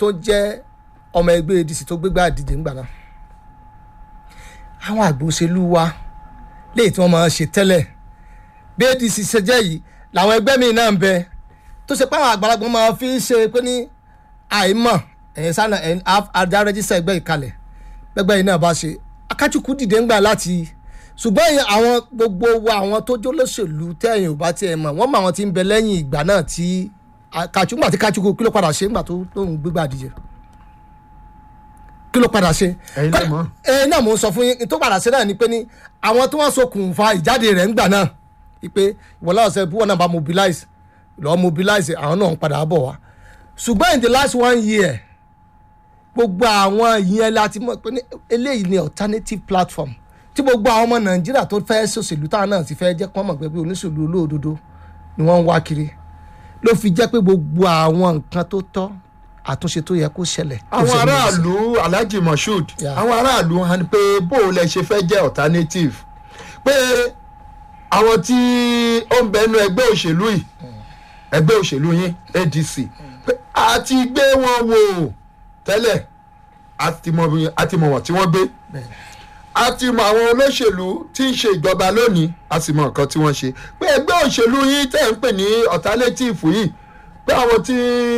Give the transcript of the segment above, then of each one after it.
tó jẹ́ ọmọ ẹgbẹ́ adc tó gbégbá àdíje ńgbà náà àwọn àgbò òṣèlú wa léyìí tí wọ́n máa ń ṣe tẹ́lẹ̀ bí adc ṣe jẹ́ yìí làwọn ẹgbẹ́ míì náà ń bẹ tó ṣe pé àwọn àgbàlagbà máa fi ń ṣe pé ní àìmọ̀ ẹ̀yìn sánà ẹ̀yìn àdá rẹ́jísà ẹgbẹ́ ìkalẹ̀ gbẹgbẹ́ yìí náà bá ṣe akájùkú dìde ńgbà láti ṣùgbọ́n ìyẹn àwọn gbogbo wa àwọn tó jó lóṣèlú tẹ̀yìn ò bá tiẹ̀ mọ̀ wọ́n mọ àwọn tí ń bẹ lẹ́yìn ìgbà náà tí kàchú ńgbà tí kàchúkú kí ló padà ṣe ńgbà tó lóun gbégbá àdìjẹ kí ló padà ṣe. Ẹ̀yin lẹ mọ̀. ẹ náà mò ń sọ fún yín tó padà ṣe náà ni pé ní àwọn tí wọ́n ṣokùnfà ìjáde rẹ̀ ńgbà náà ipe ìwọlá ọ̀sẹ̀ bí wọ́n náà bá mobilize lọ́ọ́ mobilize àwọn náà ń padà bọ̀ wá ṣùgbọ́n in the last one year gbogbo àwọn ìyẹn láti mọ̀ pé ní eléyìí ni alternative platform tí gbogbo àwọn ọmọ nàìjíríà tó fẹ́ ṣòṣèlú táwọn náà ti fẹ́ jẹ́ kí wọ́n mọ̀ pé bí oníṣèlú olóòdodo ni wọ́n ń wá kiri ló fi jẹ́ pé gbogbo àwọn nǹkan tó tọ́ àtúnṣe tó yẹ kó ṣẹlẹ̀. àwọn aráàlú alhaji moshood Yeah. àwọn aráàlú hàn pé bó o lẹ ṣe fẹ́ jẹ́ alternative pé àwọn tí ó ń bẹnu ẹgbẹ́ òṣèlú yìí ẹgbẹ́ òṣèlú yín adc pé a ti gbé wọn wò tẹ́lẹ̀ a ti mọ bí- a ti mọ wọn tí wọ́n gbé a ti mọ àwọn olóṣèlú tí ń ṣe ìjọba lónìí a sì mọ nǹkan tí wọ́n ṣe pé ẹgbẹ́ òṣèlú yín tẹ̀ ń pè ní alternative yìí pé àwọn tí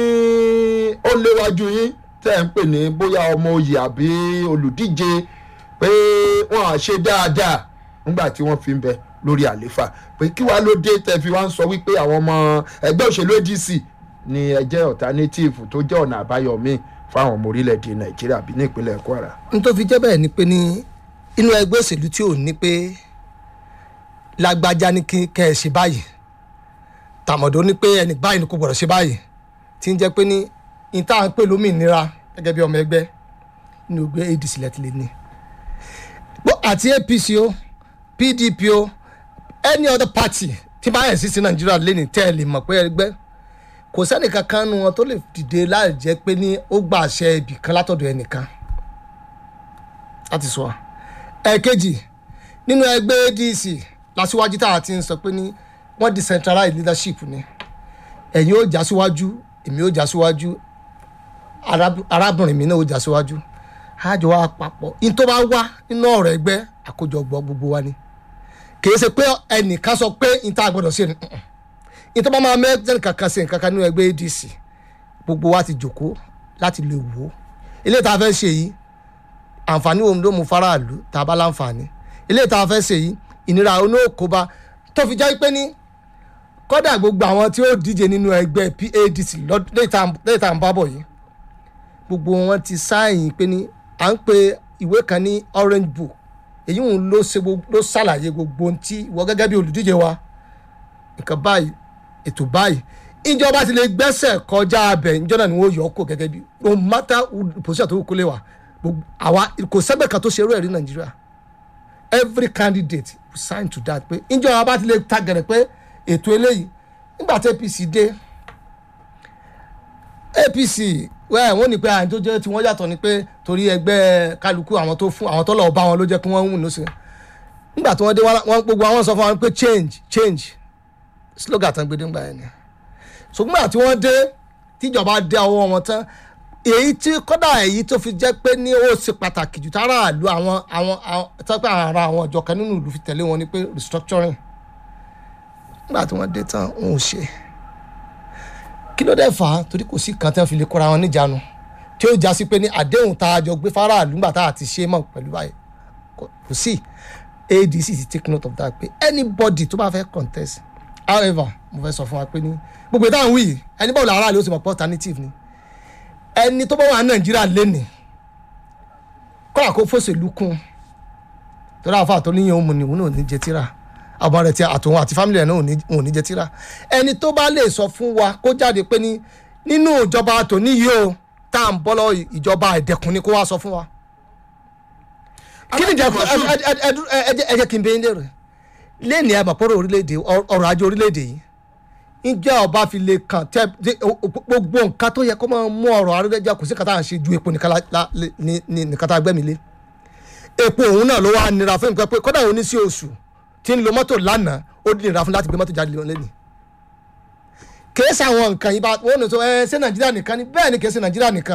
ó léwájú yín tẹ̀ ń pè ní bóyá ọmọ oyè àbí olùdíje pé wọ́n á ṣe dáadáa nígbà tí wọ́n fi ń bẹ lórí àléfà pé kí wàá ló dé tẹ́ fi wá ń sọ wípé àwọn ọmọ ẹgbẹ́ òṣèlú adc ni ẹ jẹ́ alternative tó jẹ́ ọ̀nà àbáyọ míì fáwọn ọmọ orílẹ̀-èdè nàìjíríà bí ní ìpínlẹ̀ kwara. n tó fi jẹ́ bẹ́ẹ̀ ni pé ní inú ẹgbẹ́ òṣèlú tí ò ní pé lágbájá ní kí kẹ́ ẹ ṣe báyìí tàmọ̀dó ní pé ẹnì báyìí ni kò gbọ́dọ̀ ṣe báyìí tí ń jẹ́ pé ní n tá à ń pè lómìnira gẹ́gẹ́ bí ọmọ ẹgbẹ́ ní ògbé adc lẹ́tí lé ní. Bó- àti apc o pdp o any other party tí bá yẹn sí sí nàìjíríà lé ní tẹ́ ẹ lè mọ̀ pé ẹgbẹ́ kò sẹ́nì kankan nu wọn tó lè dìde láì jẹ́ pé ní ó gba àṣẹ ibì kan látọ̀dọ̀ ẹnìkan láti sọ ẹ̀ẹ̀kejì nínú ẹgbẹ́ adc lásìwájú tá a ti ń sọ pé ní wọ́n decentralize leadership ni ẹ̀yin ó já síwájú èmi ó já síwájú arab- arábìnrin mi náà ó já síwájú àjọ wa papọ̀ in tó bá wá nínú ọ̀rọ̀ ẹgbẹ́ àkójọpọ̀ gbogbo wa ni kìí ṣe pé ẹnìkan sọ pé in tá a gbọ́dọ̀ ṣe ni mm-mm. in tó bá máa mẹ́tẹ́nì kankan ṣe nǹkan kan nínú ẹgbẹ́ adc gbogbo wa ti jòkó láti lè wò ó eléyìí tá a fẹ́ ṣe yìí àǹfààní òun ló mú faraàlú tá a bá láǹfààní eléyìí tá a fẹ́ ṣe yìí ìnira onókóbá tó fi jẹ́ pé ní kọ́dà gbogbo àwọn tí ó díje nínú ẹgbẹ́ padc lọ́d- lẹ́yìn tá à- lẹ́yìn tá à ń bá bọ̀ yìí gbogbo wọn ti sáàyìn pé ní à ń pe ìwé kan ní orange book èyí òun ló ṣe gbogbo ló ṣàlàyé gbogbo ohun tí ìwọ gẹ́gẹ́ bí olùdíje wa nǹkan báyìí ètò báyìí ìjọba ti lè gbẹ́sẹ̀ kọjá abẹ ìjọ náà ni wọ́n yọ ọ́ kó gẹ́gẹ́ bí no matter who- position tó kó lè wà gbogbo àwa kò sẹ́gbẹ̀ kan tó ṣe irú ẹ̀ rí nàìjíríà every candidate will sign to that pé ìjọba bá ti lè ta gẹ̀rẹ̀ pé ètò eléyìí nígbà tí apc dé apc wẹ́ẹ̀ wọ́n ní pé àyìn tó jẹ́ tí wọ́n yàtọ̀ ni pé torí ẹgbẹ́ kálukú àwọn tó fún àwọn tó lọ́ọ́ bá wọn ló jẹ́ kí wọ́n ń wù lóṣù nígbà tí wọ́n dé wọ́n gbogbo àwọn sọ fún wọn pé change change slogan tán gbé dégbà yẹn ni ṣùgbọ́n àti wọ́n dé tíjọba dé ọwọ́ wọn tán èyí tí kọ́dà èyí tó fi jẹ́ pé ní ó ṣe pàtàkì jù tára àlù àwọn àwọn àwọn tọ́pẹ́ ara àwọn ìjọ kan nínú ìlú fi tẹ̀lé wọn ni pé restructuring nígbà tí wọ́n dé tán wọn ò ṣe kí ló dé fà á torí kò sí kan tí wọ́n fi lè kóra wọn níjànú tí ó já sí pé ní àdéhùn tá a jọ gbé faraàlú nígbà tá a ti ṣe mọ̀ pẹ̀lú báyìí kò kò sí adc ti take note of that pé anybody tó bá fẹ́ contest however mo fẹ́ sọ fún wa pé ní gbogbo ìdáhùn wí yìí ẹni báwo làárá ló ti mọ̀ pé alternative ni ẹni tó bá wà ní nàìjíríà lẹ́nì kọ́ra kó fòṣèlú kún torí àfa àtọ́ níyẹn òun ni òun náà ò ní jẹ tíra àwọn rẹ̀ ti àtòun àti fámìlì rẹ̀ náà ò ní- ò ní jẹ tíra ẹni tó bá lè sọ fún wa kó jáde pé ní nínú ìjọba tòní yìí o tá à ń bọ́ lọ ìjọba ẹ̀dẹ̀kùn ni kó wá sọ fún wa kí ni ìjẹkùn ẹ ẹ ẹ ẹ ẹ ẹ jẹ́ kí n bẹ yín lérò lẹ́ni ẹ̀ mọ̀pọ̀rọ̀ orílẹ̀-èdè ọrọ̀ ajé orílẹ̀-èdè yìí ǹjẹ́ ọba fi lè kàn tẹ́ dé- o- o- gbogbo nǹkan tó yẹ kó máa mú ọrọ̀ arẹ́rẹ́jà kò sí kàtà à ń ṣe ju epo nìkan la- la- le- ní- ní- nìkan tá a gbẹ́mi lé epo òun náà ló wá nira fún nǹkan pé kódà òun ní sí oṣù tí ń lo mọ́tò lánàá ó nira fún láti gbé mọ́tò jáde lẹ́nu kèé sàwọn nǹkan yìí bá wọn ò ní sọ ẹ ṣé nàìjíríà nìkan ni bẹ́ẹ̀ ni kèé ṣe nàìjíríà nìkan